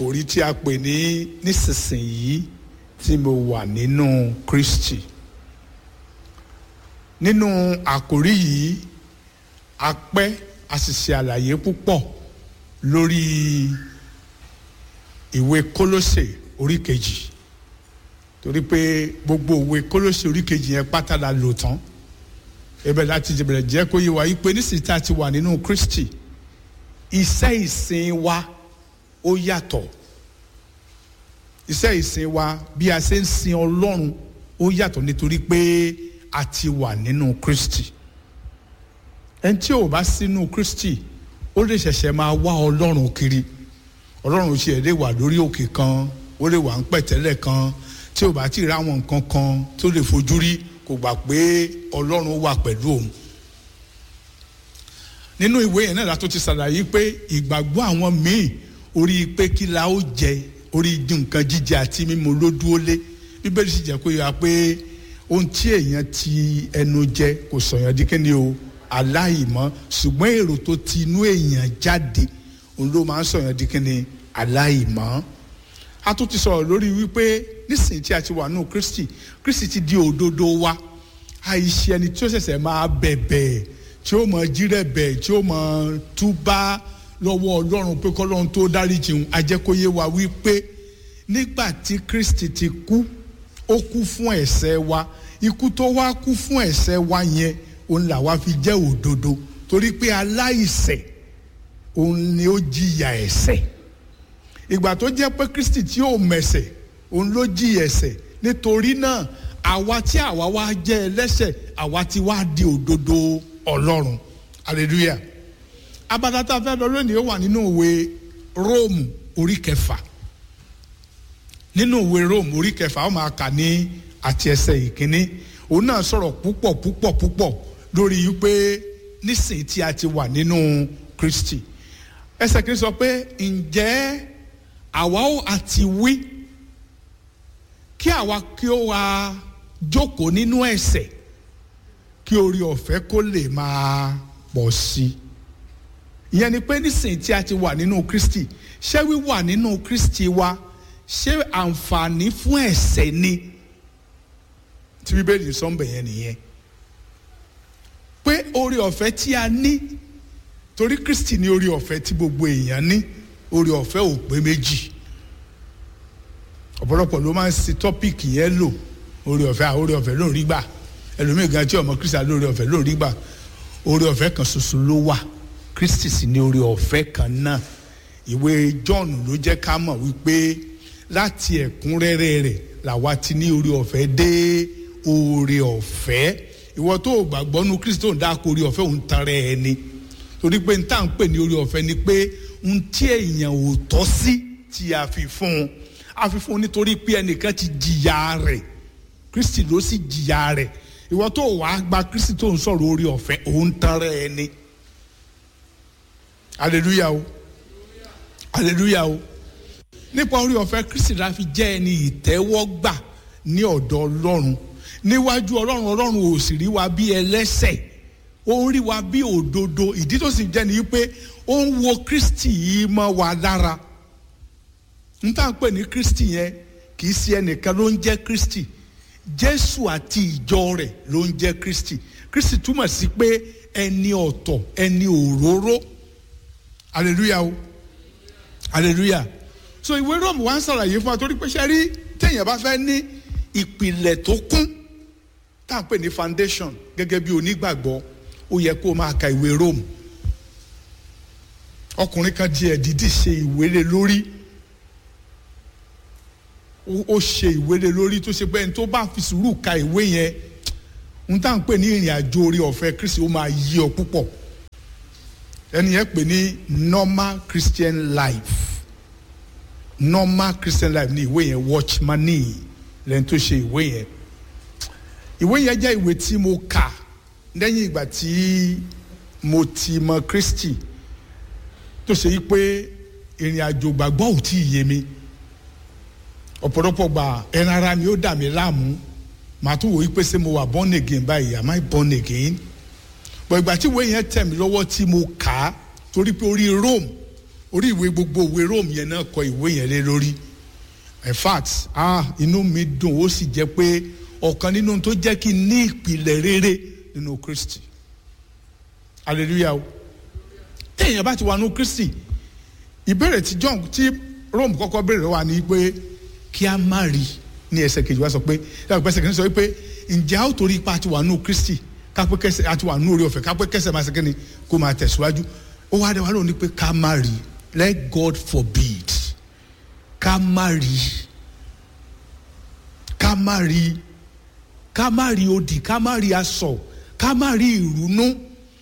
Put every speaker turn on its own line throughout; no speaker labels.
àkòrí tí a pè ní nísinsìnyí tí mo wà nínú Kristi nínú àkòrí yìí a pẹ́ a sì ṣe àlàyé púpọ̀ lórí ìwé Kólósè orí kejì torí pé gbogbo ìwé Kólósè orí kejì yẹn pátá la lò tán ibẹ̀ láti bẹ̀rẹ̀ jẹ́ kó yé wa yí pé nísìsiyìí tá a ti wà nínú Kristi iṣẹ́ ìsìn wa ó yàtọ̀ iṣẹ́ ìsìn wa bí a ṣe ń sin Ọlọ́run ó yàtọ̀ nítorí pé a ti wà nínú Kristi ẹni tí ò bá sínú Kristi ó lè ṣẹ̀ṣẹ̀ máa wá Ọlọ́run kiri Ọlọ́run ṣe lè wà lórí òkè kan ó lè wà ń pẹ̀tẹ́lẹ̀ kan tí ò bá ti rí àwọn nǹkan kan tó lè fojú rí kò gbà pé Ọlọ́run wà pẹ̀lú òun nínú ìwé yẹn náà látó ti ṣàlàyé pé ìgbàgbọ́ àwọn míì orí pé kí la ó jẹ orí nǹkan jíjẹ àti mímu ló dúró lé bíbélì sì jẹ́ kó yà pé ohun tí èèyàn ti ẹnu jẹ kò sọ̀yàn di kíni o aláìmọ́ ṣùgbọ́n èrò tó ti inú èèyàn jáde òun ló máa ń sọ̀yàn di kíni aláìmọ́ a tún ti sọ̀rọ̀ lórí wípé nísìnyí tí a ti wà nù Kristi Kristi ti di òdodo wa àìṣe ẹni tí ó ṣẹ̀ṣẹ̀ máa bẹ̀bẹ̀ tí ó mọ jírẹ̀bẹ̀ tí ó mọ túbá lọ́wọ́ ọlọ́run pé kọ́lọ́run tó dáríjì ń ajẹ́kóyé wa wípé nígbà tí Kristi ti kú ó kú fún ẹ̀ṣẹ̀ wa ikú tó wá kú fún ẹ̀ṣẹ̀ wa yẹn òun làwa fi jẹ́ òdodo torí pé aláìṣẹ̀ òun ni ó jìyà ẹ̀ṣẹ̀ ìgbà tó jẹ́ pé Kristi tí ò mẹ̀ṣẹ̀ òun ló jìyà ẹ̀ṣẹ̀ nítorí náà àwa tí àwa wá jẹ́ ẹlẹ́ṣẹ̀ àwa ti wá di òdodo ọlọ́run hallelujah abala tá a fẹ́ lọ lónìí ó wà nínú ìwé róòmù orí kẹfà nínú ìwé róòmù orí kẹfà ó máa kà ní àti ẹsẹ̀ ìkíní òun náà sọ̀rọ̀ púpọ̀ púpọ̀ púpọ̀ lórí wípé nísìnyí tí a ti wà nínú Kristi ẹsẹ̀ kìíní sọ pé ǹjẹ́ àwa ó àti wí kí àwa kí ó wá jókòó nínú ẹ̀ṣẹ̀ kí orí ọ̀fẹ́ kó lè máa pọ̀ sí i ìyẹn ni pé nísìnyí tí a ti wà nínú Kristi ṣé wíwà nínú Kristi wa ṣé àǹfààní fún ẹ̀ṣẹ̀ ni tí bíbélì sọ́nbẹ̀ yẹn nìyẹn pé orí ọ̀fẹ́ tí a ní torí Kristi ní orí ọ̀fẹ́ tí gbogbo èèyàn ní orí ọ̀fẹ́ ò pé méjì ọ̀pọ̀lọpọ̀ ló máa ń ṣe tọ́pìkì yẹn lò orí ọ̀fẹ́ àwọn orí ọ̀fẹ́ ló ń rí gbà ẹlòmíì gan tí ọmọ kristi lórí ọ̀fẹ́ lórí gbà orí ọ̀fẹ́ kan ṣoṣo ló wà kristi sì ní orí ọ̀fẹ́ kan náà ìwé john ló jẹ́ ká mọ̀ wípé láti ẹ̀kúnrẹ́rẹ́ rẹ̀ làwa ti ní orí ọ̀fẹ́ dé orí ọ̀fẹ́ ìwọ tó o gbàgbọ́ nu kristi tó ń dáko orí ọ̀fẹ́ òun tan rẹ̀ ẹni torí pé n tá à ń pè ní orí ọ̀fẹ́ ni pé n tí èèyàn ò tọ́ sí tí a fi fún un a fi fún un nítorí pé ẹnìkan ti jìyà rẹ̀ kristi ló sì jìyà rẹ̀ ìwọ tó wàá gba kristi tó ń sọ̀rọ̀ orí ọ̀fẹ́ òun tán rẹ̀ ẹ ní aleluya o aleluya o nípa orí ọ̀fẹ́ kristi la fi jẹ́ ẹni ìtẹ́wọ́gbà ní ọ̀dọ̀ ọlọ́run níwájú ọlọ́run ọlọ́run ò sì rí wa bí ẹlẹ́ṣẹ̀ ó ń rí wa bí òdodo ìdí tó sì jẹ́ ni pé ó ń wo kristi yìí mọ́ wa lára n tá à ń pè ní kristi yẹn kì í ṣe ẹnìkan ló ń jẹ́ kristi jésù àti ìjọ rẹ̀ ló ń jẹ́ kristi kristi túmọ̀ sí pé ẹni ọ̀tọ̀ ẹni òróró hallelujah o hallelujah so ìwé róòmù wa ń ṣàlàyé fún wa torí pé ṣe rí téèyàn bá fẹ́ ní ìpìlẹ̀ tó kún tá à ń pè ní foundation gẹ́gẹ́ bí onígbàgbọ́ ó yẹ kó o máa ka ìwé róòmù ọkùnrin kan di ẹ̀dídì ṣe ìwélé lórí ó ṣe ìwélé lórí tó ṣe pé ẹni tó bá fi sùúrù ka ìwé yẹn n tá à ń pè ní ìrìn àjò orí ọ̀fẹ́ kristi ó máa yí ọ púpọ̀ ẹni yẹn pè ní normal christian life normal christian life ní ìwé yẹn watchmani lẹ́ni tó ṣe ìwé yẹn ìwé yẹn jẹ́ ìwé tí mo kà lẹ́yìn ìgbà tí mo ti mọ kristi tó ṣe yí pé ìrìn àjò gbàgbọ́ ò tí ì yé mi ọ̀pọ̀lọpọ̀ gbà ẹran ara ni ó dà mí láàmú màá tún wò ó pé ṣé mo wà born again báyìí am I born again bọ̀ ìgbà tí ìwé yẹn tẹ̀ mí lọ́wọ́ tí mo kà á torí pé orí Rome orí ìwé gbogbo ìwé Rome yẹn náà kọ ìwé yẹn lé lórí in fact ah inú mi dùn ó sì jẹ́ pé ọ̀kan nínú tó jẹ́ kí n ní ìpìlẹ̀ rere nínú Kristi hallelujah o téèyàn bá ti wà nínú Kristi ìbéèrè tí John tí Rome kọ́kọ́ béèrè wà ní pé kí a má rí ní ẹsẹ̀ kejì wá sọ pé ẹsẹ̀ kejì sọ pé ǹjẹ́ a ó torí ipa àti wà nínú Kristi kápẹ́ kẹsẹ̀ àti wà nínú orí ọ̀fẹ́ kápẹ́ kẹsẹ̀ máa ṣe kí ni kó máa tẹ̀síwájú ó wá dé wá lónìí pé ká má rí let God forbid ká má rí ká má rí ká má rí odi ká má rí aṣọ ká má rí ìrúnú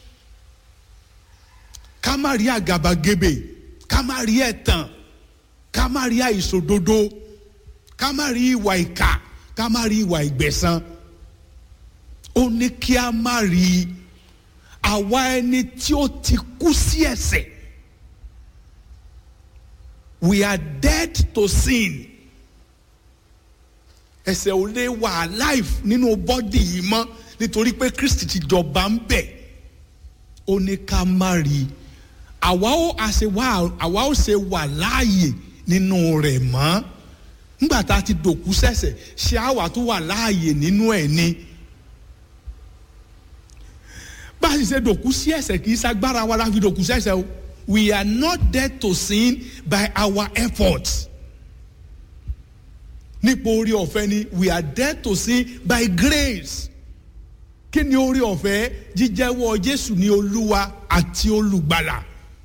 ká má rí àgàbàgebè ká má rí ẹ̀tàn ká má rí àìṣòdodo ká má rí ìwà ìkà ká má rí ìwà ìgbẹ̀san ó ní kí a má rí àwa ẹni tí ó ti kú sí ẹ̀ṣẹ̀ we are dead to sin ẹ̀ṣẹ̀ ò lè wà alive nínú bọ́dì yìí mọ́ nítorí pé Kristi ti jọba ń bẹ̀ ó ní ká má rí àwa ó àṣẹ wà àwa ó ṣe wà láàyè nínú rẹ̀ mọ́ nígbà tá a ti dòkú sẹ̀sẹ̀ ṣé àwa tó wà láàyè nínú ẹ̀ ni bá a sì ṣe dòkú sí ẹ̀ṣẹ̀ kì í ṣagbára wa la fi dòkú sẹ̀sẹ̀ o we are not dead to sin by our efforts nípa orí ọ̀fẹ́ ni we are dead to sin by grace kí ni orí ọ̀fẹ́ jíjẹ́wọ́ Jésù ní Olúwa àti olùgbàlà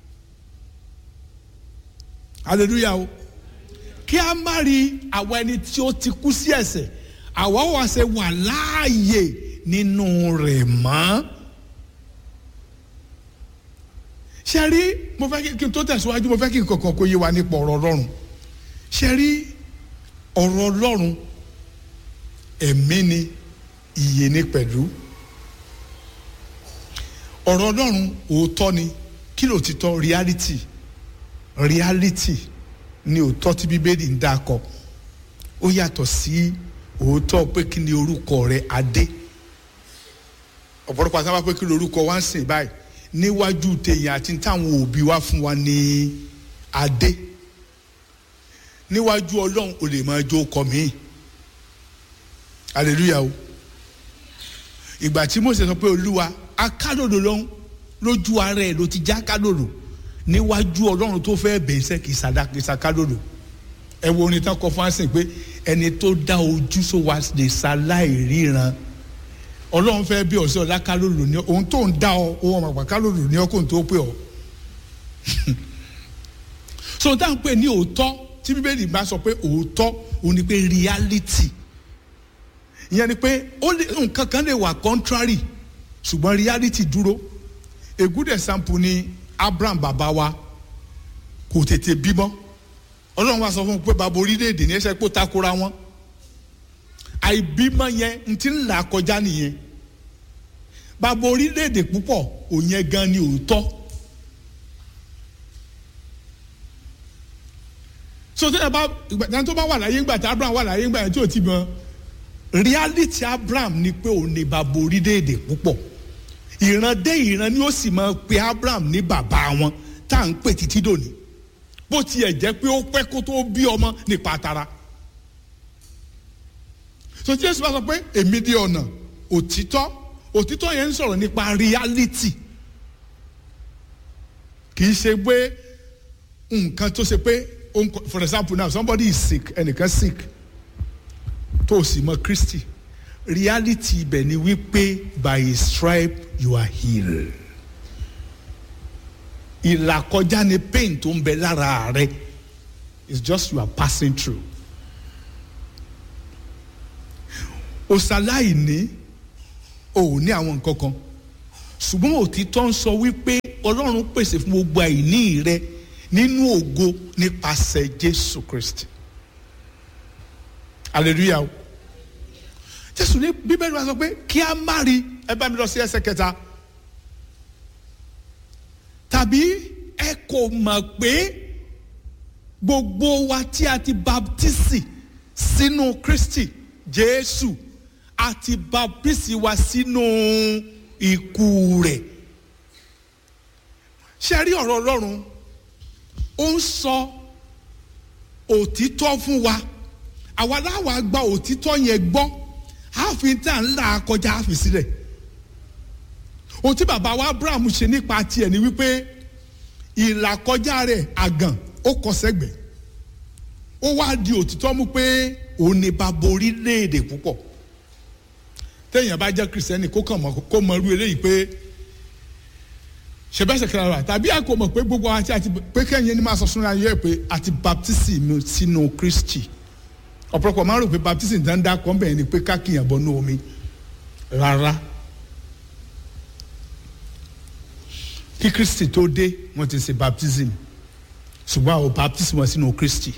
hallelujah o kí a má rí àwa ẹni tí ó ti kú sí ẹ̀ṣẹ̀ àwa wà ṣe wà láàyè nínú rẹ̀ mọ́ ṣe rí mo fẹ́ kí n tó tẹ̀síwájú mo fẹ́ kí n kọ̀ọ̀kan kó yé wa nípa ọ̀rọ̀ Ọlọ́run ṣe rí ọ̀rọ̀ Ọlọ́run ẹ̀mí ni ìyè ni pẹ̀lú ọ̀rọ̀ Ọlọ́run òótọ́ ni kí ló ti tọ́ reality reality ni òótọ́ tí bíbélì ń dákọ ó yàtọ̀ sí òótọ́ pé kí ni orúkọ rẹ adé ọ̀pọ̀lọpọ̀ àti àwọn pé kí ni orúkọ wa ń sìn báyìí níwájú tèèyàn àti táwọn òbí wa fún wa ní adé níwájú ọlọ́run ò lè máa jó kọ mí hallelujah o ìgbà tí Mósè sọ pé olúwa akádòdò lọ́hún lójú ara ẹ̀ ló ti já kádòdò níwájú ọlọ́run tó fẹ́ bẹ̀ẹ́sẹ̀ kì í sàdákìsà kádòdò ẹ wo orin tán kọ fún àsìn pé ẹni tó dá ojú sọ wá lè ṣaláì ríran ọlọ́run fẹ́ bí ọ̀sẹ̀ ọ̀la kálòlò ní ohun tó ń dá ọ ohun ọmọ àgbà kálòlò ní ọkùnrin tó pè ọ. so tá à ń pè ní òótọ́ tí bíbélì bá sọ pé òótọ́ òun ni pé reality ìyẹn ni pé nǹkan kan lè wà contrary ṣùgbọ́n reality dúró a good example ni Abraham bàbá wa kò tètè bímọ ọlọ́run wa sọ fún un pé bàbá orílẹ̀-èdè ní ẹsẹ̀ pé ó takora wọn àìbímọ yẹn n ti ń là kọjá nìyẹn bàbá orílẹ̀-èdè púpọ̀ òyìn gan ni òótọ́ so tó yẹ bá ìgbà tó bá wà láyé ńgbà tí Abraham wà láyé ńgbà yẹn tí ò ti bímọ reality Abraham ni pé òun ni bàbá orílẹ̀-èdè púpọ̀ ìran dé ìran ni ó sì máa pe Abraham ní bàbá wọn tá à ń pè títí dòní bó tiẹ̀ jẹ́ pé ó pẹ́ kó tó bí ọmọ nípa tara so tí Jésù bá sọ pé èmi di ọ̀nà òtítọ́ òtítọ́ yẹn ń sọ̀rọ̀ nípa reality kì í ṣe pé nǹkan tó ṣe pé for example now somebody is sick ẹnìkan sick tó o sì mọ Kristi reality ibẹ̀ ni wípé by his stripe you are healed ìlàkọjá ni pain tó ń bẹ lára rẹ it's just you are passing through òsàláì ní o ò ní àwọn nǹkan kan ṣùgbọ́n òtítọ́ ń sọ wípé ọlọ́run pèsè fún gbogbo àìní rẹ nínú ògo nípasẹ̀ jésù kristi hallelujah o jésù ní bíbélì wa sọ pé kí a má rí ẹ bá mi lọ sí ẹsẹ̀ kẹta tàbí ẹ kò mọ̀ pé gbogbo wa tí a ti baptisi sínú kristi jésù àti baptisi wa sínú ikú rẹ̀ ṣe rí ọ̀rọ̀ ọlọ́run ó ń sọ òtítọ́ fún wa àwa láwa gba òtítọ́ yẹn gbọ́ ààfin tá à ń là kọjá àfi sílẹ̀ ohun tí bàbá wa Abraham ṣe nípa tiẹ̀ ni wípé ìlàkọjá rẹ̀ àgàn ó kọ sẹ́gbẹ̀ẹ́ ó wá di òtítọ́ mú pé òun ni bàbá orílẹ̀-èdè púpọ̀ téèyàn bá jẹ́ kìrìsìtẹ́nì kó kàn mọ́ kó mọ irú eléyìí pé ṣẹbẹ́sẹ̀ kẹrẹ rà tàbí àkó mọ̀ pé gbogbo àti àti pé kẹ́yìn ni máa sọ súnra yẹ pé àti baptism sínú Kristi ọ̀pọ̀lọpọ̀ máa ń rò pé baptism dáńdá kan bẹ̀rẹ̀ ni pé kákìyàn bọ́ ní omi rárá kí Kristi tó dé wọ́n ti ṣe baptism ṣùgbọ́n àwọn baptism wọn sínú Kristi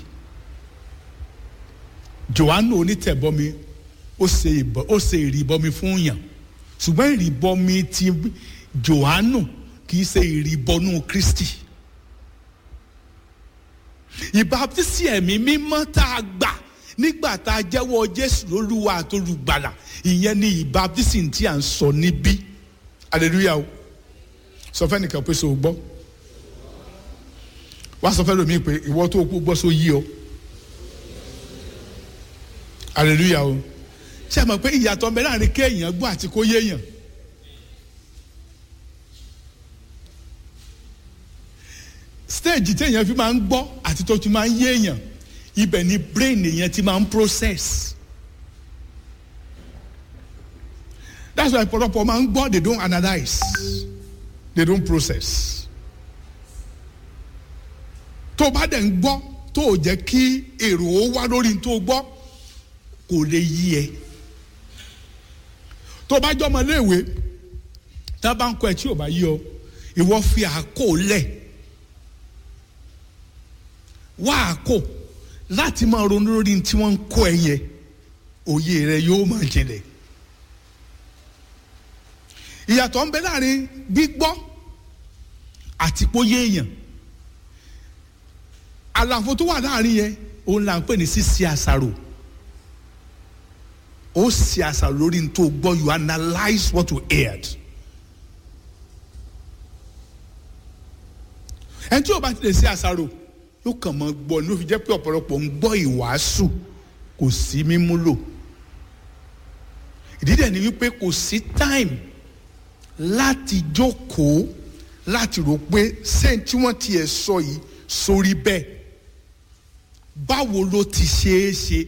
Jòhánù onítẹ̀bọmi ó ṣe ìbọ ó ṣe ìrìbọmi fún yàn ṣùgbọ́n ìrìbọmi ti Jòhánù kì í ṣe ìrìbọnú Kristi ìbátísí ẹ̀mí mímọ́ tá a gbà nígbà tá a jẹ́wọ́ Jésù lólúwa àtolùgbàlà ìyẹn ni ìbátísí tí à ń sọ níbí hallelujah o sọ fẹ́ nìkan pé so gbọ́ wá sọ fẹ́ lómi pé ìwọ tó kú gbọ́ so yí o hallelujah o ṣé ẹ mọ̀ pé ìyàtọ̀ ń bẹ láàrin kéèyàn gbọ́ àti kó yéèyàn stage téèyàn fi máa ń gbọ́ àti tó ti máa ń yéèyàn ibẹ̀ ni brain èèyàn ti máa ń process that's why ọ̀pọ̀lọpọ̀ máa ń gbọ́ they don't analyse they don't process tó o bá dẹ̀ ń gbọ́ tó o jẹ́ kí èrò ó wá lórí tó o gbọ́ kò lè yí ẹ tó o bá jọ ọmọ iléèwé tá a bá ń kọ́ ẹ tí o bá yí ọ ìwọ fi àkó lẹ̀ wá àkó láti máa ronú lórí tí wọ́n ń kọ́ ẹ yẹn òye rẹ yóò máa jinlẹ̀ ìyàtọ̀ ń bẹ láàrin gbígbọ́ àti póyé èèyàn àlàfo tó wà láàrin yẹn òun là ń pè ní sísí àṣàrò ó sì àṣàrò lórí tó gbọ́ you analyse what you heard ẹni tí o bá ti lè ṣe àṣàrò yóò kàn mọ́ gbọ́ ní ó fi jẹ́ pé ọ̀pọ̀lọpọ̀ ń gbọ́ ìwàásù kò sí mímúlò ìdí dẹ̀ ni wípé kò sí time láti jókòó láti rò pé ṣé tí wọ́n tiẹ̀ sọ yìí sórí bẹ́ẹ̀ báwo ló ti ṣe é ṣe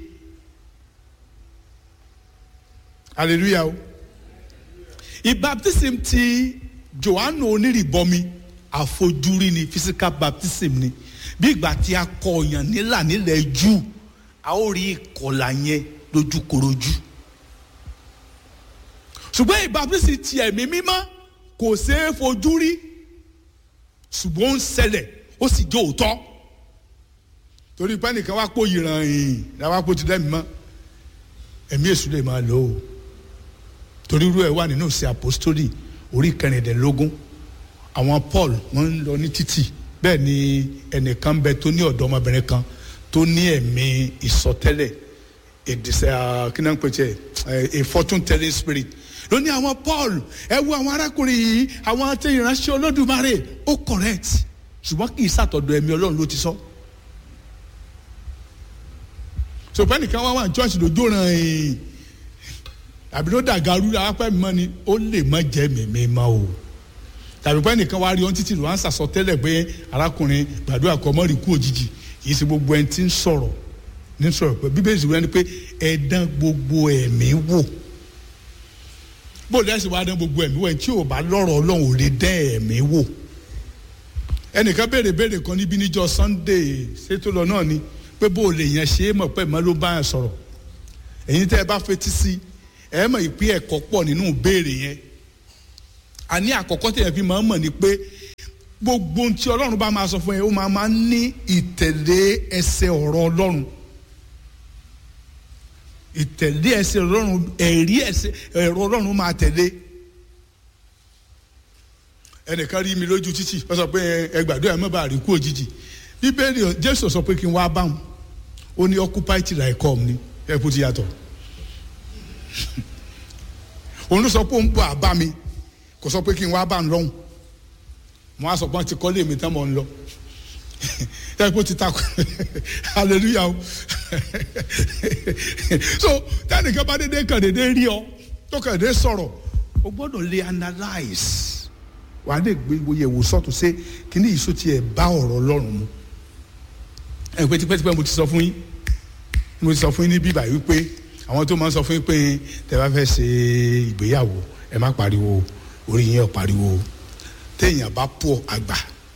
hallelujah o ìbaptism ti Jòhánù onírìbọmi àfojúrí ni physical baptism ni bí ìgbà tí a kọ ọ̀yàn nílà nílẹ̀ jù a ó rí ìkọlà yẹn lójúkorojú ṣùgbọ́n ìbaptism ti ẹ̀mí mímọ́ kò ṣeé fojú rí ṣùgbọ́n ó ń ṣẹlẹ̀ ó sì jẹ́ òótọ́ torí pé ẹnìkan wá pò yìràn yìí làwọn apò ti dẹ́mi mọ́ ẹ̀mí èṣù lè máa lò ó torí irú ẹ̀ wà nínú ìṣe àpòstólì orí kẹrìndínlógún àwọn Paul wọ́n ń lọ ní títì bẹ́ẹ̀ ni ẹnìkan bẹ tó ní ọ̀dọ́ ọmọbìnrin kan tó ní ẹ̀mí ìsọtẹ́lẹ̀ ìdìsẹ́ kí náà ń pè tiẹ̀ a fortune telling spirit ló ní àwọn Paul ẹ wo àwọn arákùnrin yìí àwọn tí ìránṣẹ́ Olódùmarè ó correct ṣùgbọ́n kì í sàtọ̀dọ̀ ẹ̀mí Ọlọ́run ló ti sọ. sọpẹ́ nìkan wá wà ní church lójó ràn yín àbí ló dàgarú apẹ́ mi mọ́ ni ó lè má jẹ́ mímí mọ́ o tàbí pẹ́ nìkan wá rí ọ́n títí ló wá ń sàsọ tẹ́lẹ̀ pé arákùnrin gbàdúrà kọ́ mọ́rì kú òjijì kì í ṣe gbogbo ẹni tí ń sọ̀rọ̀ ní sọ̀rọ̀ pé bíbélì sì wọ́n ní pé ẹ dán gbogbo ẹ̀mí wò bó lẹ́sìn wá dán gbogbo ẹ̀mí wò ẹ̀ tí ò bá lọ́rọ̀ ọlọ́run ò lè dán ẹ̀mí wò ẹnìkan béèrè béèrè kan níbi níjọ́ Sunday ṣètò lọ náà ni pé bó o lè yẹn ṣe é mọ̀ pé mọ́ ló bá yẹn sọ̀rọ̀ ẹ̀yin tẹ́ ẹ bá fetí sí ẹ mọ̀ ìpín ẹ̀kọ́ pọ̀ nínú ìbéèrè yẹn àní àkọ́kọ́ tẹ̀yẹ̀ fi máa ń mọ̀ ni pé gbogbo ohun tí ọlọ́run bá máa sọ fún yẹn ó máa máa ń ní ìtẹ̀lé ẹsẹ̀ ọ̀rọ̀ ọlọ́run ìtẹ̀lé ẹsẹ̀ ọlọ́run ẹ̀rí ẹsẹ̀ ẹ̀rọ ọlọ́run máa tẹ̀lé ẹnìkan rí mi lójú títì wọ́n sọ pé ẹ gbàdúrà mọ́ bá rí kú òjijì bíbélì jésù sọ pé kí n wá bá wọn ó ní occupy till I come ni ẹ kú ti yàtọ̀ òun ló sọ pé òun bọ̀ àbá mi kò sọ pé kí n wá bá ń lọ́hùn mo á sọ pé wọ́n ti kọ́lé mi tán mọ̀ ń lọ tẹ́lẹ̀ kó ti takò hallelujah o so tẹ́nìkan bá dédé kàn dédé rí ọ tó kàn dédé sọ̀rọ̀ o gbọ́dọ̀ lè analyse wà á lè gbé yẹ̀wò sọ́tún ṣe kíní yìí sọ tiẹ̀ bá ọ̀rọ̀ ọlọ́run mu ẹ̀ pé tipẹ́tipẹ́ mo ti sọ fún yín mo ti sọ fún yín ní bíbá yìí wípé àwọn tó máa ń sọ fún yín pé tẹ́ bá fẹ́ ṣe ìgbéyàwó ẹ má pariwo orí yín ò pariwo téèyàn bá pọ̀ àgbà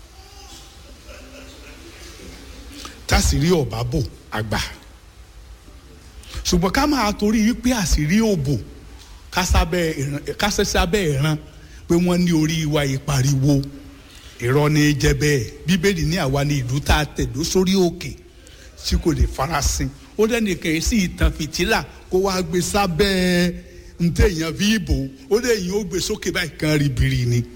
tásìrí ọ̀bá bò àgbà ṣùgbọ́n ká máa torí wípé àṣírí òbò kásẹ́sẹ́ abẹ́ ìran pé wọ́n ní orí wa ìpariwo irọ́ ní jẹ́ bẹ́ẹ̀ bíbélì ní àwa ní ìlú tá a tẹ̀dó sórí òkè tí kò lè farasin ó dẹ́nìkan yìí sí ìtàn fìtílà kó wá gbé sábẹ́ ntẹ̀yàn fi bò ó lẹ́yìn ó gbé sókè báyìí kan ribiri ni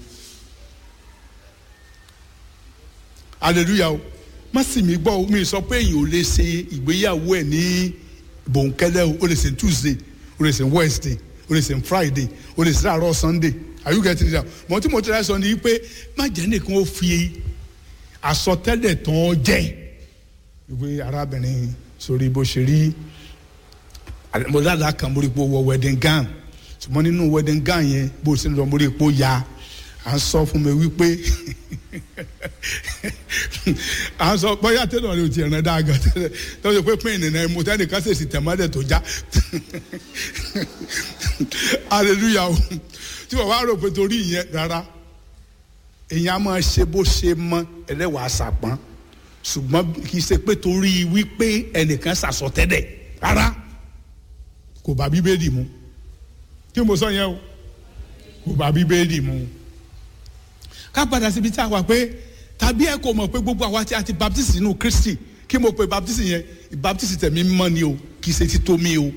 hallelujah o má sì mí gbọ́ mi sọ pé èyàn ò lè ṣe ìgbéyàwó ẹ̀ ní bòńkẹ́lẹ́ o ó lè ṣe tuesday ó lè ṣe wednesday ó lè ṣe friday ó lè ṣe àárọ̀ sunday are you getting it down mọ tí mo tẹ́lẹ̀ sọ ni pé má jẹ́ nìkan ó fi àsọtẹ́lẹ̀ tán jẹ́ ìwé arábìnrin sórí bó ṣe rí mo dáadáa kan mo rí pé ó wọ wedding gown ṣùgbọ́n nínú wedding gown yẹn bó ṣe ń lọ mo rí pé ó ya à ń sọ fún mi wípé à ń sọ bóyá tẹ́lẹ̀ rẹ̀ ò ti rìn dáa gan tẹ́lẹ̀ tẹ́lẹ̀ sọ pé pín ìnìyàn mo tẹ́lẹ̀ ká ṣèṣì tẹ̀mọ́lẹ̀ tó já hallelujah o tí wọ́n wá rò pé torí ìyẹn rárá èèyàn á máa ṣe bó ṣe mọ ẹlẹ́wàá sàpọ́n ṣùgbọ́n kì í ṣe pé torí wípé ẹnìkan ṣàsọtẹ́lẹ̀ rárá kò bá bíbélì mu kí mo sọ yẹn o kò bá bíbélì mu ká padà síbi tí a wà pé tàbí ẹ kò mọ̀ pé gbogbo àwa tí a ti baptist nínú kristi kí mo pe baptist yẹn baptist tẹ̀mí mọ́ ni o kì í ṣe tító mi o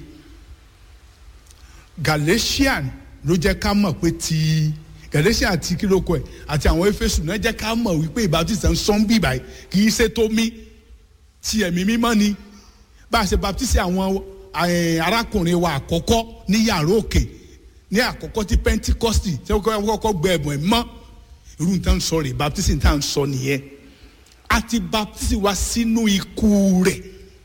galatian ló jẹ́ ká mọ̀ pé ti galatian àti kílókò ẹ̀ àti àwọn efesu náà jẹ́ ká mọ̀ wípé baptist ń sọ́n bí báyìí kì í ṣe tó mi ti ẹ̀mí mímọ́ ni bá a ṣe baptist àwọn arákùnrin wa àkọ́kọ́ ní yàrá òkè ní àkọ́kọ́ tí pentikọ́sì tí wọ́n kọ́kọ́ gbẹ ẹ̀bùn ẹ̀ mọ́ irú nǹkan sọ rè baptism tá à ń sọ nìyẹn àti baptism wa sínú ikú rẹ̀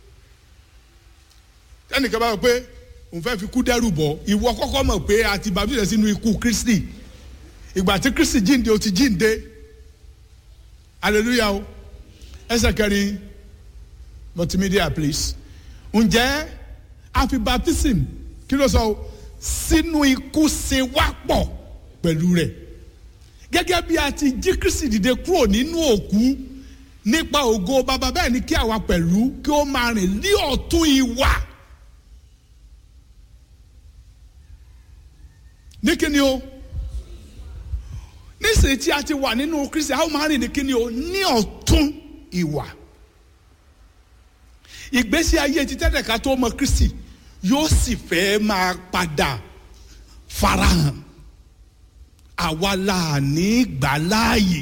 ẹnìkan bá wọ pé òun fẹ́ fi kú dẹ́rù bọ̀ ìwọ kọ́kọ́ mọ̀ pé àti baptism sínú ikú kristi ìgbà tí kristi jíǹde ó ti jíǹde hallelujah o ẹsẹ̀ kẹrin multimedia please ǹjẹ́ àfi baptism kí ló sọ sínú ikú ṣe wá pọ̀ pẹ̀lú rẹ̀ gẹ́gẹ́ bí a ti jí kristi dìde kúrò nínú òkú nípa ògo bàbá bẹ́ẹ̀ ni kí àwa pẹ̀lú kí ó máa rìn ní ọ̀tún ìwà. ní kíni o nísìnyí tí a ti wà nínú kristi a ó máa rìn ní kíni o ní ọ̀tún ìwà. ìgbésí ayé ti tẹ́tẹ̀ ká tó mọ kristi yóò sì fẹ́ máa padà farahàn àwa la ní gbà láàyè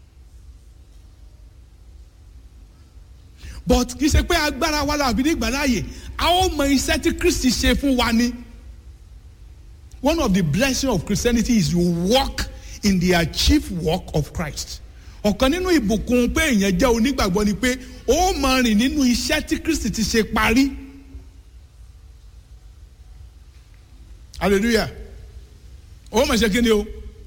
but kì í ṣe pé agbára wa la bí ní gbà láàyè a ó mọ iṣẹ́ tí Kristi ṣe fún wa ni one of the blessings of Christianity is you walk in the achieved work of Christ ọ̀kan nínú ìbùkún pé èèyàn jẹ́ onígbàgbọ́ ni pé ó máa rìn nínú iṣẹ́ tí Kristi ti ṣe parí hallelujah ó máa ṣe kí ni o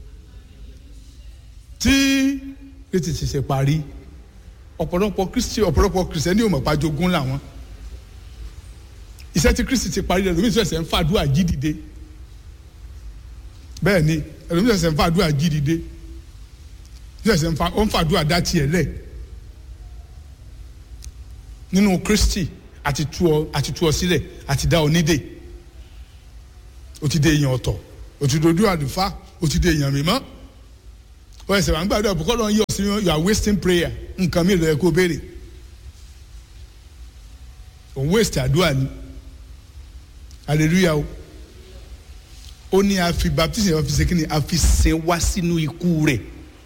tí kristi ti ṣe parí ọ̀pọ̀lọpọ̀ kristi ọ̀pọ̀lọpọ̀ kristiẹni ò mọ̀ pa jogún làwọn iṣẹ́ tí kristi ti parí ẹlòmíì ṣẹ̀ṣẹ̀ ń fàdúrà jí dìde bẹ́ẹ̀ ni ẹlòmíì ṣẹ̀ṣẹ̀ ń fàdúrà jí dìde ṣẹ̀ṣẹ̀ ń fàdúrà dá tiẹ̀ lẹ̀ nínú kristi àti tú ọ àti tú ọ sílẹ̀ àti dá ọ nídè ó ti dé èèyàn ọ̀tọ̀ ó ti dojú àdùfá ó ti dé èèyàn mímọ́ wọ́n ẹsẹ̀ wà ń gbàdúrà bùkọ́ lọ́n yọ̀ sí you are wasting prayer nǹkan mi lọ́yẹ kó béèrè òun waste àdúrà ni hallelujah o ó ní a fi baptism a fi ṣe kíni a fi sin wá sínú ikú rẹ̀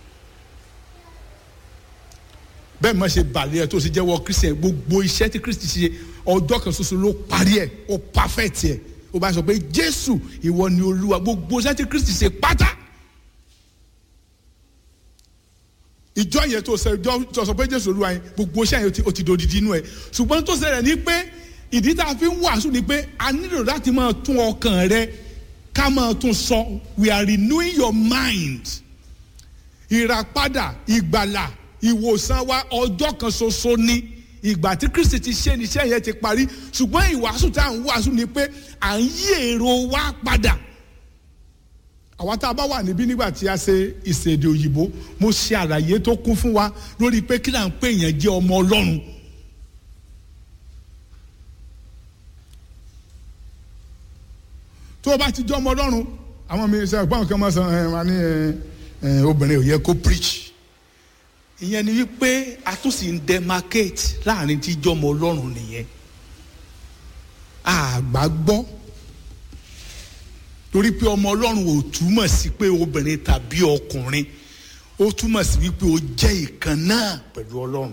bẹ́ẹ̀ má ṣe bàlẹ́ ẹ̀ tó ṣe jẹ́wọ́ christian gbogbo iṣẹ́ tí christy ṣe ọjọ́ kan ṣoṣo ló parí ẹ̀ ó perfect ẹ̀ ó bá sọ pé jésù ìwọ ni olúwa gbogbo iṣẹ́ tí christy ṣe pátá ìjọ yẹn tó ṣe ìjọ sọ pé jésù olúwa yẹn gbogbo iṣẹ́ yẹn ó ti dòdìdì inú ẹ̀ ṣùgbọ́n tó ṣẹlẹ̀ ní pé ìdí tá a fi ń wàásù ni pé a nílò láti máa tún ọkàn rẹ ká máa tún sọ we are renewing your mind ìràpadà ìgbàlà ìwòsàn wa ọjọ́ kan ṣoṣo ni ìgbà tí kristi ti ṣe ni iṣẹ́ yẹn ti parí ṣùgbọ́n ìwàásù tá à ń wàásù ni pé à ń yí èrò wa padà àwa tá a bá wà níbí nígbà tí a ṣe ìṣèdè òyìnbó mo ṣe àlàyé tó kún fún wa lórí pé kí là ń pè yẹn jẹ́ ọmọ ọlọ́run tó o bá ti jẹ́ ọmọ ọlọ́run àwọn mi sọ ẹ̀gbọ́n kan máa sọ ẹ̀ wá ní obìnrin ò yẹ kó preach ìyẹn ni wípé a tún sì ń demarcate láàrin tí jẹ́ ọmọ ọlọ́run nìyẹn àgbà gbọ́ torí pé ọmọ ọlọ́run ò túmọ̀ sí pé obìnrin tàbí ọkùnrin ó túmọ̀ sí wípé ó jẹ́ ìkan náà pẹ̀lú ọlọ́run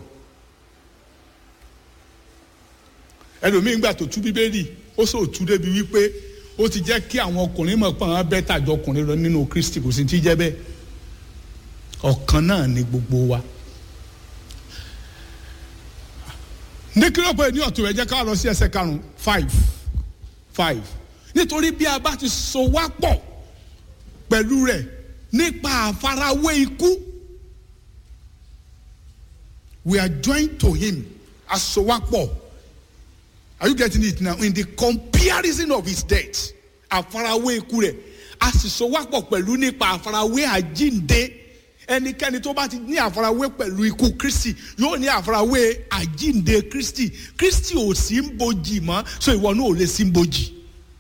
ẹlòmíín gbà tó tú bíbélì ó sọ tú débi wípé ó ti jẹ́ kí àwọn ọkùnrin mọ̀ pé àwọn bẹ́ẹ̀ tàjọ ọkùnrin lọ nínú kristi kò sí ti jẹ́ bẹ́ẹ̀ ọ̀kan náà ni gbogbo wa ní kílọ̀pọ̀ ní ọ̀tún rẹ̀ jẹ́ ká lọ sí ẹsẹ̀ karùn-ún five five nítorí bí a bá ti so wá pọ̀ pẹ̀lú rẹ̀ nípa àfarawé ikú we are joined to him asowapọ̀ are you getting it now in the comparison of his death àfarawé ikú rẹ̀ a sì so wá pọ̀ pẹ̀lú nípa àfarawé àjínde ẹnikẹ́ni tó bá ti ní àfarawé pẹ̀lú ikú kristi yóò ní àfarawé àjínde kristi kristi ò sí ń bojì mọ́ so ìwọ náà ò lè sí ń bojì.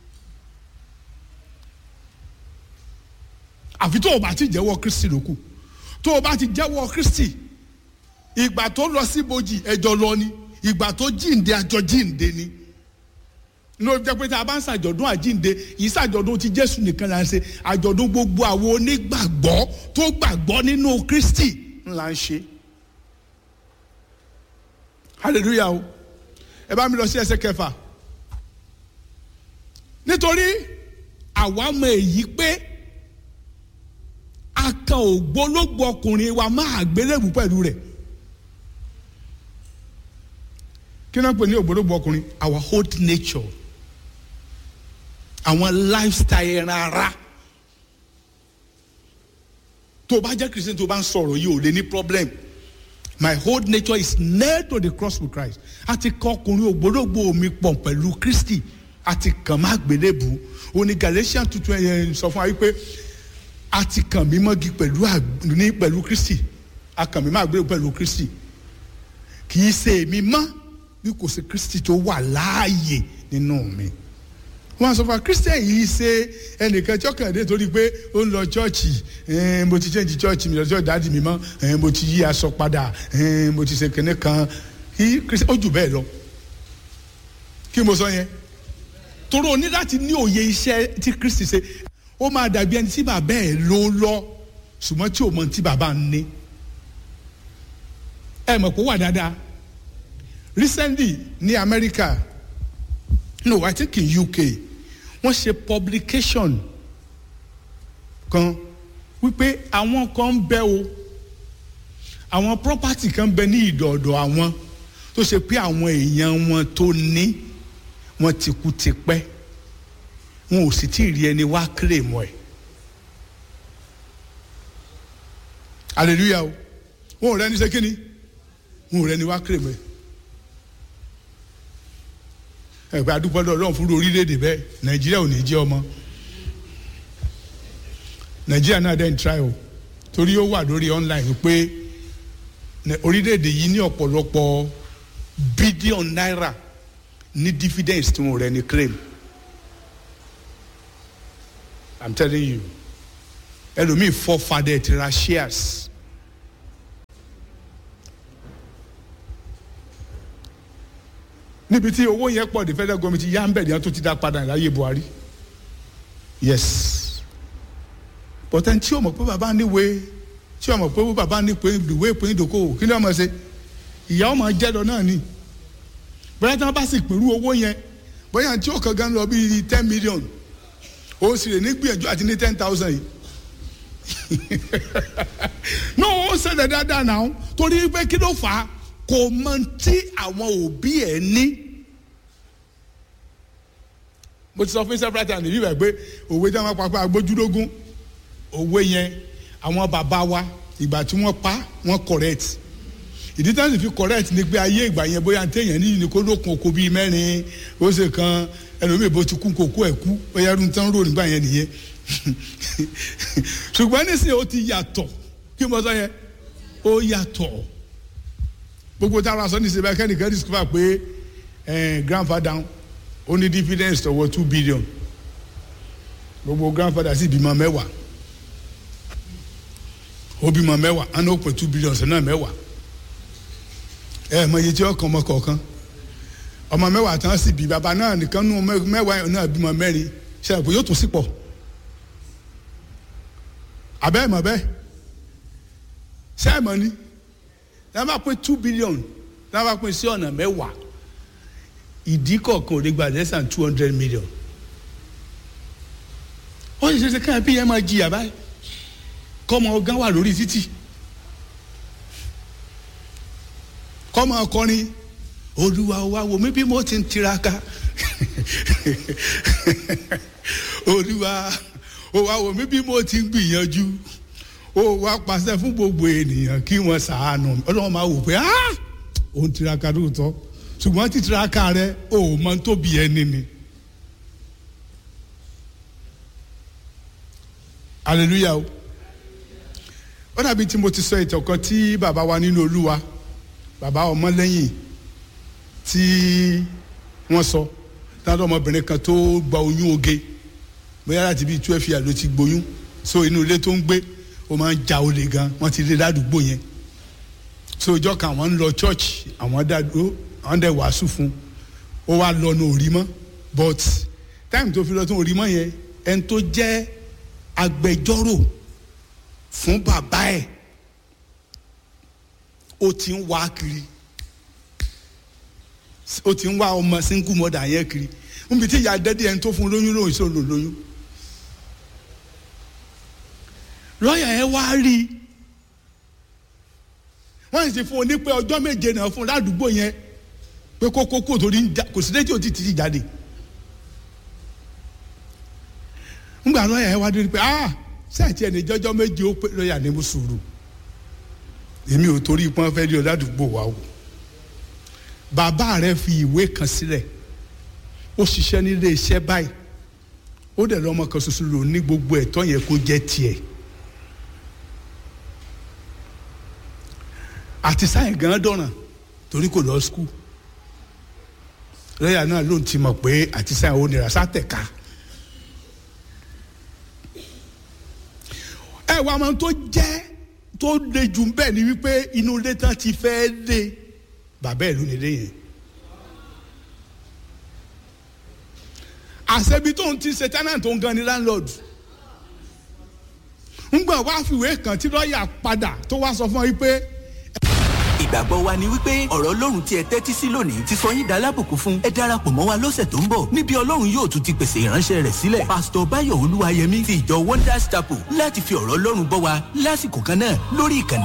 àfi tó o bá ti jẹ́wọ́ kristi lókù tó o bá ti jẹ́wọ́ kristi ìgbà tó lọ sí bojì ẹjọ́ lọ ni ìgbà tó jíǹde àjọ jíǹde ni ló jẹ́ pé tá a bá ń ṣàjọ̀dún àjínde yìí ṣàjọ̀dún ti jésù nìkan là ń ṣe àjọ̀dún gbogbo àwọn onígbàgbọ́ tó gbàgbọ́ nínú kristi ńlá ń ṣe hallelujah o ẹ bá mi lọ sí ẹsẹ̀ kẹfà nítorí àwa mọ èyí pé a kan ògbólógbò ọkùnrin wa máa gbélébù pẹ̀lú rẹ̀ kí náà pè ní ògbólógbò ọkùnrin our old nature àwọn lifestyle ẹran ara tó o bá jẹ́ christian tó o bá ń sọ̀rọ̀ yìí ò lè ní problem my whole nature is nailed to the cross with Christ a ti kọ ọkùnrin ògbólógbò mi pọ̀ pẹ̀lú Kristi a ti kàn má gbélébù òní Galatians tuntun ẹ̀yẹ sọ fún wa wípé a ti kàn mí mọ́gi pẹ̀lú ní pẹ̀lú Kristi a kàn mí má gbélébù pẹ̀lú Kristi kì í ṣe èmi mọ́ bí kò sí Kristi tó wà láàyè nínú mi wọn sọ fún wa christian yìí ṣe ẹnìkan tí ọkàn dé torí pé ó ń lọ chọọchì mo ti change chọọchì mi lọ sí ọ̀dà mi mọ́ mo ti yí aṣọ padà mo ti ṣe kẹ́ne kan kí christian ó jù bẹ́ẹ̀ lọ kí mo sọ yẹn torí o ní láti ní òye iṣẹ́ tí kristi ṣe ó máa dàbí ẹni tí bàbá ẹ̀ ló lọ ṣùgbọ́n tí ò mọ tí bàbá ń ní ẹ mọ̀ pé ó wà dáadáa recently ní America no I think in UK wọ́n ṣe publication kan wípé àwọn kan ń bẹ o àwọn property kan bẹ ní ìdọ̀ọ̀dọ̀ àwọn tó ṣe pé àwọn èèyàn wọn tó ní wọ́n ti kú tipẹ́ wọn ò sì tí ì rí ẹni wá claim ẹ̀ hallelujah o wọn ò rẹ́ni ṣe kíni wọn ò rẹ́ni wá claim ẹ̀ ẹgbẹ́ adúpọ́dọ̀ ọlọ́run fún orílẹ̀-èdè bẹ́ẹ̀ nàìjíríà ò ní jẹ́ ọmọ nàìjíríà náà dẹ́n try o torí ó wà lórí online pé orílẹ̀-èdè yìí ní ọ̀pọ̀lọpọ̀ bílíọ̀n náírà ní dividends tí wọn rẹ̀ ní claim i'm telling you ẹlòmíì fọ́ fadẹ́ ti ra shares. níbi tí owó yẹn pọ̀ ní federal government yá ń bẹ̀ ní wọn tó ti dá padà láyé Buhari yes but ẹni tí o mọ̀ pé bàbá níwèé tí o mọ̀ pé bàbá ní pé ìwé ìpín ìdókòwò kí ni wọ́n mọ̀ ṣe ìyá ọmọ jẹ́ lọ náà ni bóyá tí wọ́n bá sì pẹ̀lú owó yẹn bóyá tí o kàn gan lọ bíi ten million o sì lè ní gbìyànjú àti ní ten thousand yìí no o ṣẹlẹ̀ dáadáa náà torí pé kí ló fà á kò mọ tí àwọn òbí ẹ̀ ní. mo ti sọ fún several times níbí rẹ̀ pé òwe tí wọ́n pa pé agbójúlógún òwe yẹn àwọn bàbá wa ìgbà tí wọ́n pa wọ́n correct ìdí táwọn sì fi correct ni pé ayé ìgbà yẹn bóyá téèyàn ní ní kó lókun oko bíi mẹ́rin ó ṣe kan ẹlòmíì bó ti kú kókó ẹ̀ kú bóyá ẹrú tán rò nígbà yẹn nìyẹn ṣùgbọ́n nísìnyí ó ti yàtọ̀ kí mo sọ yẹn ó yàtọ̀ gbogbo táwọn aṣọ níṣẹ́ bá kẹ́nìkan discover pé grandfather ó ní dividends tọwọ́ two billion gbogbo grandfather sì bímọ mẹ́wàá ó bímọ mẹ́wàá á ní ó pè two billion sọ náà mẹ́wàá ẹ mọ iye tí ọkàn ọmọ kọ̀ọ̀kan ọmọ mẹ́wàá tán sì bí bàbá náà nìkan nú mẹ́wàá náà bímọ mẹ́rin ṣe àpò yóò tún sí pọ̀ abẹ́ mọ̀ bẹ́ẹ̀ ṣe é mọ̀ ni náà bá pín two billion náà bá pín sí ọ̀nà mẹ́wàá ìdí kọ̀ọ̀kan ò lè gba less than two hundred million ó sì ṣe ṣe káyọ̀ bí yẹn máa jìyà báyìí kọ́mọ ọgán wà lórí títì kọ́mọ ọkọrin olúwa wa wò mí bí mo ti ń tiraka olúwa ó wá wò mí bí mo ti ń gbìyànjú ó wá pàṣẹ fún gbogbo ènìyàn kí wọ́n ṣàánú ọlọ́run máa wò pé ó ń tiraka lóòótọ́ ṣùgbọ́n tí tiraka rẹ ó mọ tó bí ẹni ni. hallelujah o ó dàbí tí mo ti sọ ìtàn kan tí bàbá wa nínú olúwa bàbá ọmọlẹ́yìn tí wọ́n sọ táwọn ọmọbìnrin kan tó gba oyún oge bóyá láti bíi twelve years ló ti gboyún so inú ilé tó ń gbé ó máa ń ja olè gan wọ́n ti rí ládùúgbò yẹn so ìjọ kan àwọn ń lọ church àwọn dàdúró àwọn dẹ̀ wàásù fún ó wá lọ ní òrí mọ́ but time tó fi lọ tó òrí mọ́ yẹn ẹni tó jẹ́ agbẹjọ́rò fún bàbá ẹ̀ ó ti ń wá kiri ó ti ń wá ọmọ single mother yẹn kiri níbi tí ìyá dẹ́dí ẹni tó fún lóyún lóyún sí òun lóyún lọ́ọ̀yà yẹn wá rí i wọ́n sì fún un ní pé ọjọ́ méje náà fún un ládùúgbò yẹn pé kókó kó torí kò sí létí òtí ti jáde ńgbà lọ́ọ̀yà yẹn wá dé pé ah sẹ́ẹ̀tì ẹni jọjọ́ méje ó pé lọ́ọ̀yà ní mo sùúrù èmi ò torí pọ́n fẹ́ rí ọ ládùúgbò wa o bàbá rẹ fi ìwé kan sílẹ̀ ó ṣiṣẹ́ nílé iṣẹ́ báyìí ó dẹ̀ lọ́mọ kan ṣoṣo lò ní gbogbo ẹ̀tọ́ yẹn kó jẹ́ tiẹ̀ àti sáyẹn gan dọ̀ràn torí kò lọ skul lọ́yà náà ló ń ti mọ̀ pé àti sáyẹn ò nira sátẹ̀ka ẹ wà máa tó jẹ́ tó le jù bẹ́ẹ̀ ni wípé inú ilé tán ti fẹ́ lé bàbá ẹ̀ ló nílé yẹn. àṣebi tó ń ti ṣe tenant tó ń gan ni landlord. ńgbà wá fìwé kan tí lọ́ọ̀yà padà tó wá sọ fún ọ wípé.
ìgbàgbọ́ wa ni wípé ọ̀rọ̀ ọlọ́run tí ẹ tẹ́tí sí lónìí ti sọ yín dá lábùkún fún ẹ darapọ̀ mọ́ wa lọ́sẹ̀ tó ń bọ̀ níbi ọlọ́run yóò tún ti pèsè ìránṣẹ́ rẹ̀ sílẹ̀ pásítọ̀ báyọ̀ olúwayẹmí ti ìjọ wonders chapel láti fi ọ̀rọ̀ ọlọ́run bọ́ wa lásìkò kan náà lórí ìkànnì